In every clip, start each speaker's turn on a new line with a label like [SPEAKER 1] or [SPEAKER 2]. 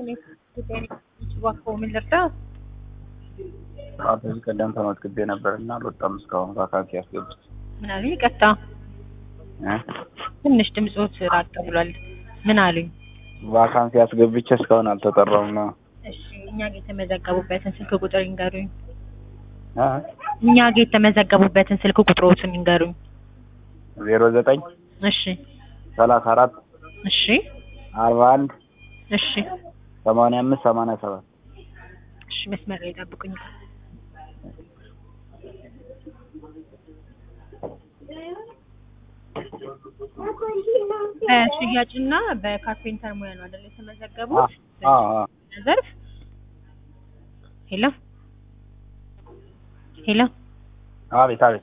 [SPEAKER 1] እባክዎ ምን ልርዳ?
[SPEAKER 2] ከዚህ ቀደም ተመዝግቤ ነበር እና አልወጣም እስካሁን ቫካንሲ ያስገቡት
[SPEAKER 1] ምን አሉኝ? ይቅርታ ትንሽ ድምፆት ራቅ ብሏል። ምን አሉኝ?
[SPEAKER 2] ቫካንሲ ያስገብቼ እስካሁን አልተጠራም ነው።
[SPEAKER 1] እሺ እኛ ጋር የተመዘገቡበትን ስልክ ቁጥር ይንገሩኝ።
[SPEAKER 2] እ?
[SPEAKER 1] እኛ ጋር የተመዘገቡበትን ስልክ ቁጥሮትን ይንገሩኝ።
[SPEAKER 2] ዜሮ ዘጠኝ
[SPEAKER 1] እሺ
[SPEAKER 2] ሰላሳ አራት
[SPEAKER 1] እሺ
[SPEAKER 2] አርባ አንድ
[SPEAKER 1] እሺ
[SPEAKER 2] ሰማንያ አምስት ሰማንያ ሰባት
[SPEAKER 1] እሺ መስመር ላይ ጠብቁኝ። በሽያጭና በካርፔንተር ሙያ ነው አይደል የተመዘገቡት?
[SPEAKER 2] አዎ አዎ
[SPEAKER 1] ዘርፍ ሄሎ ሄሎ
[SPEAKER 2] አቤት አቤት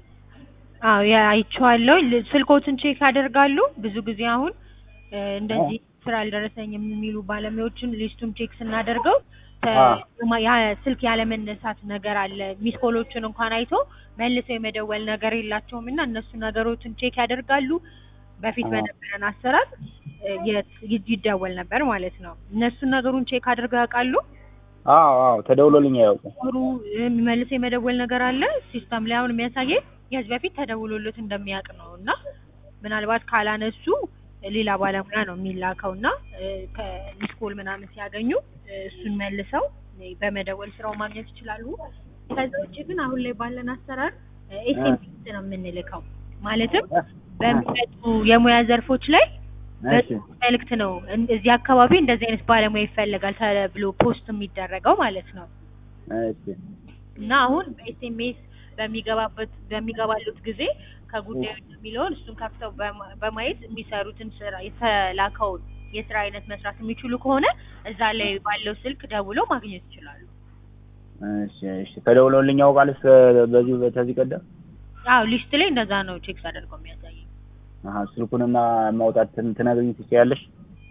[SPEAKER 1] አዎ ያ አይቼዋለሁ። ል- ስልኮትን ቼክ ያደርጋሉ። ብዙ ጊዜ አሁን እ፣ እንደዚህ ስራ አልደረሰኝም የሚሉ ባለሙያዎችን ሊስቱን ቼክ ስናደርገው ተ-
[SPEAKER 2] አዎ።
[SPEAKER 1] ማ- ያ ስልክ ያለመነሳት ነገር አለ። ሚስ ኮሎችን እንኳን አይቶ መልሰው የመደወል ነገር የላቸውም እና እነሱ ነገሮችን ቼክ ያደርጋሉ። በፊት
[SPEAKER 2] አዎ።
[SPEAKER 1] በነበረን አሰራር እ፣ የት- ይ- ይደወል ነበር ማለት ነው። እነሱን ነገሩን ቼክ አድርገው ያውቃሉ።
[SPEAKER 2] አዎ አዎ ተደውሎልኝ አያውቅም።
[SPEAKER 1] ጥሩ መልሶ የመደወል ነገር አለ ሲስተም ላይ አሁን የሚያሳየኝ ከዚህ በፊት ተደውሎለት እንደሚያውቅ ነው እና ምናልባት ካላነሱ ሌላ ባለሙያ ነው የሚላከው እና ከሚስኮል ምናምን ሲያገኙ እ፣ እሱን መልሰው እ፣ በመደወል ስራው ማግኘት ይችላሉ። ከዛ ውጭ ግን አሁን ላይ ባለን አሰራር ኤስኤምኤስ ነው የምንልከው ማለትም በሚመጡ የሙያ ዘርፎች ላይ
[SPEAKER 2] እሺ
[SPEAKER 1] መልእክት ነው እን- እዚህ አካባቢ እንደዚህ አይነት ባለሙያ ይፈልጋል ተብሎ ፖስት የሚደረገው ማለት ነው።
[SPEAKER 2] እሺ
[SPEAKER 1] እና አሁን በኤስኤምኤስ በሚገባበት በሚገባሉት ጊዜ ከጉዳዩ የሚለውን እሱን ከፍተው በማ- በማየት የሚሰሩትን ስራ የተላከውን የስራ አይነት መስራት የሚችሉ ከሆነ እዛ ላይ ባለው ስልክ ደውለው ማግኘት ይችላሉ።
[SPEAKER 2] እሺ እሺ ተደውሎልኝ ያውቃል እስከ በዚህ በተዚህ ቀደም
[SPEAKER 1] አዎ ሊስት ላይ እንደዛ ነው ቼክ አደርገው የሚያሳየኝ።
[SPEAKER 2] አሀ ስልኩንና ማውጣት ትን- ትነግሪኝ ትችያለሽ?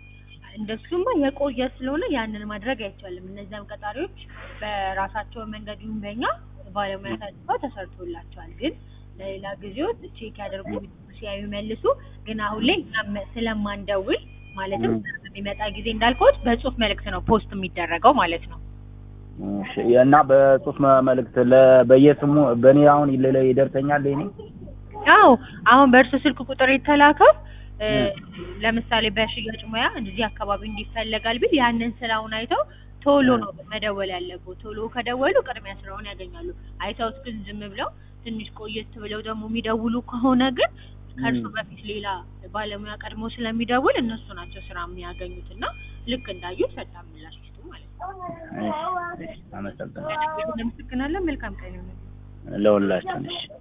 [SPEAKER 1] እንደሱማ የቆየ ስለሆነ ያንን ማድረግ አይቻልም። እነዚያም ቀጣሪዎች በራሳቸው መንገድ ይሁን በእኛ ባለሙያ ታጭተው ተሰርቶላቸዋል። ግን ለሌላ ጊዜዎች ቼክ ያደርጉ ሲያዩ መልሱ። ግን አሁን ላይ እኛ መ- ስለማንደውል ማለትም
[SPEAKER 2] ም።
[SPEAKER 1] በሚመጣ ጊዜ እንዳልኩት በጽሁፍ መልእክት ነው ፖስት የሚደረገው ማለት ነው።
[SPEAKER 2] እሺ እና በጽሁፍ መ- መልእክት ለ- በየስሙ በእኔ አሁን ሌላ ይደርሰኛል እኔ
[SPEAKER 1] አዎ አሁን በእርሱ ስልክ ቁጥር የተላከው እ፣
[SPEAKER 2] ም።
[SPEAKER 1] ለምሳሌ በሽያጭ ሙያ እንደዚህ አካባቢ እንዲፈለጋል ቢል ያንን ስራውን አይተው ቶሎ ነው መደወል ያለብው። ቶሎ ከደወሉ ቅድሚያ ስራውን ያገኛሉ። አይተውት ግን ዝም ብለው ትንሽ ቆየት ብለው ደግሞ የሚደውሉ ከሆነ ግን ከእርሱ
[SPEAKER 2] ም።
[SPEAKER 1] በፊት ሌላ ባለሙያ ቀድሞ ስለሚደውል እነሱ ናቸው ስራ የሚያገኙት እና ልክ እንዳዩ ፈጣን ምላሽ ይስጡ ማለት ነው።
[SPEAKER 2] እሺ እሺ አመሰግናለሁ
[SPEAKER 1] እናመሰግናለን። መልካም ቀን ይሁን።
[SPEAKER 2] ለሁላችን እሺ